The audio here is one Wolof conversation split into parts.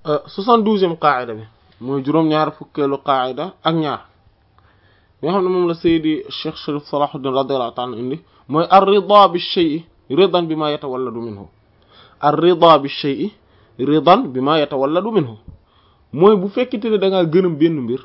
soixante-douzième qaida bi mooy juróom-ñaar fukkeelu qaida ak ñaar bi nga xam ne moom la Seydi Cheikh Sharif Salahuddin radiyallahu ta'ala indi mooy ar-rida bi shay'i ridan bima yatawalladu minhu ar-rida bi shay'i ridan bima yatawalladu minhu mooy bu fekkite ne da ngaa gërëm benn mbir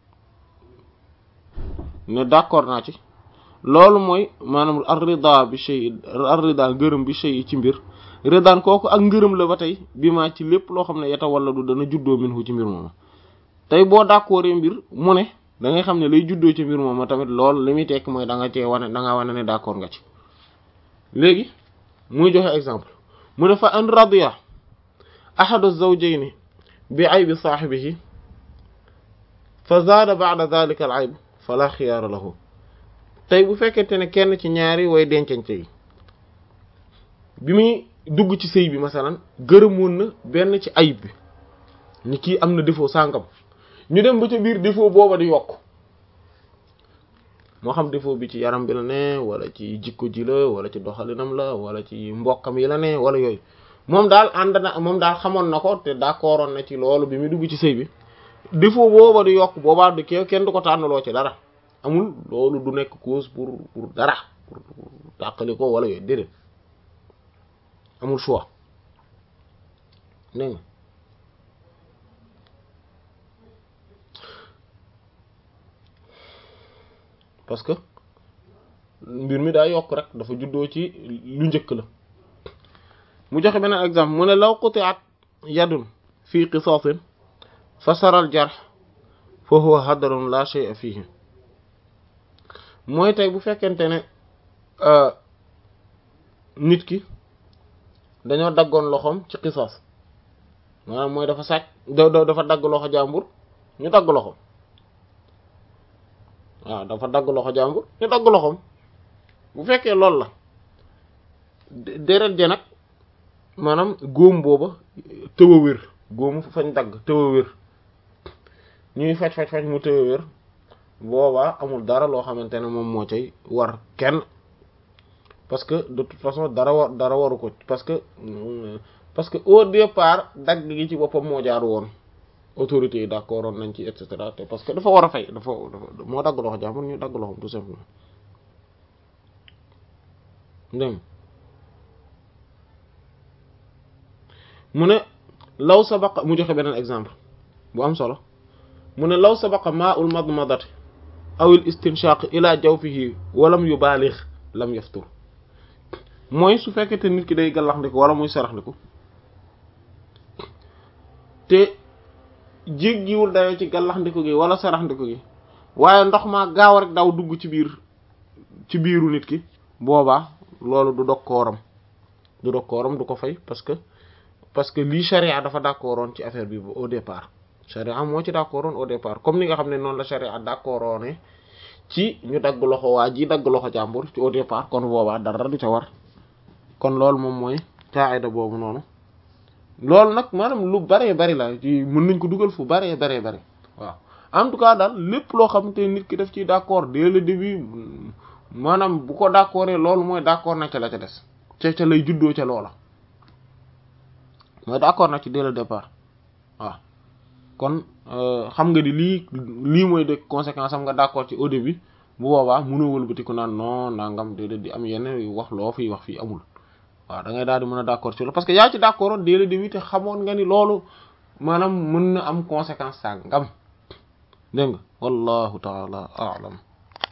ne d'accord naa ci loolu mooy maanaam ar-rida bi shay'i ar-rida gërëm bi shay'i ci mbir ridan kooku ak ngërëm la ba tey bi ma ci lépp loo xam ne yatawalladu dana juddoo minhu ci mbir moom tey boo d'accord mbir mu ne da ngay xam ne lay juddoo ci mbir moom tamit loolu li muy tekk mooy da nga cee wane da nga wane ne d'accord nga ci léegi muy joxe exemple mu ne fa an radiya ahadu zawjayni bi aybi saahibihi fa zaada ba'da dhalika al ayb fala xiyaara lahu tey bu fekkente ne kenn ci ñaari way dencante yi bi muy dugg ci sëy bi masalan gërëmoon na benn ci ayib bi ni kii am na défaut sàngam ñu dem ba ca biir défaut booba di yokk moo xam défaut bi ci yaram bi la ne wala ci jikko ji la wala ci doxalinam la wala ci mbokkam yi la ne wala yooyu moom daal ànd na moom daal xamoon na ko te d'accordoon na ci loolu bi muy dugg ci sëy bi défaut booba di yokk boobaa du ke kenn du ko tànnaloo ci dara amul loolu du nekk cause pour pour dara pour tàqali ko wala yooyu déedéet amul choix dégg nga parce que mbir mi daa yokk rek dafa juddoo ci lu njëkk la mu joxe beneen exemple mu ne law quti'at yadun fii qisaasin fa saral jarh fa huwa hadarun la shay'a fihi mooy tey bu fekkente ne nit ki dañoo daggoon loxoom ci qisaas maanaam mooy dafa sàcc dafa dagg loxo jàmbur ñu dagg loxoom waaw dafa dagg loxo jàmbur ñu dagg loxoom bu fekkee loolu la deret ja nag maanaam góom booba tëw a wér góomu fañ dagg tëw a wér ñuy faj faj faj mu tëw a wér boobaa amul dara loo xamante ne moom moo cay war kenn parce que de toute façon dara war dara waru ko parce que parce que au départ dagg gi ci boppam moo jaar woon autorités yi d'accord woon nañ ci et cetera te parce que dafa war a fay dafa moo dagg loxo jàmbur ñu dagg loxom tout simplement dégg mu ne law sabaqa mu joxe beneen exemple bu am solo mu ne law sabaqa ma'ul madmadati aw al istinshaq ila jawfihi walam yubaligh lam yaftur mooy su fekkete nit ki day gallax ndiku wala muy sarax ndiku te jéggiwul dayoo ci gallax ndiku gi wala sarax ndiku gi waaye ndox maa gaaw rek daw dugg ci biir ci biiru nit ki boobaa loolu du dog kooram du dog kooram du ko fay parce que parce que lii charia dafa d'accordoon ci affaire bi au départ charia moo ci d'accordoon au départ comme ni nga xam ne noonu la charia d'accordoon ci ñu dagg loxo waa ji dagg loxo jàmbur ci au départ kon boobaa dara du ca war kon loolu moom mooy qaida boobu noonu loolu nag maanaam lu baree bari la ci mën nañ ko dugal fu baree baree bari waaw en tout cas daal lépp loo xamante nit ki daf ci d'accord dès le début maanaam bu ko d'accordé loolu mooy d'accord na ca la ca des ca ca lay juddoo ca loola mooy d'accord na ci dès le départ waaw kon xam nga ni lii lii mooy de conséquence am nga d'accord ci au début bu boobaa mënoo wëlbati ko naan non nangam déedéet di am yenn wax loo fiy wax fii amul waaw da ngay daal di mën a d'accord ci loolu parce que yaa ci d'accord dès le début te xamoon nga ni loolu maanaam mën na am conséquence sàngam dégg nga wallahu taala a'lam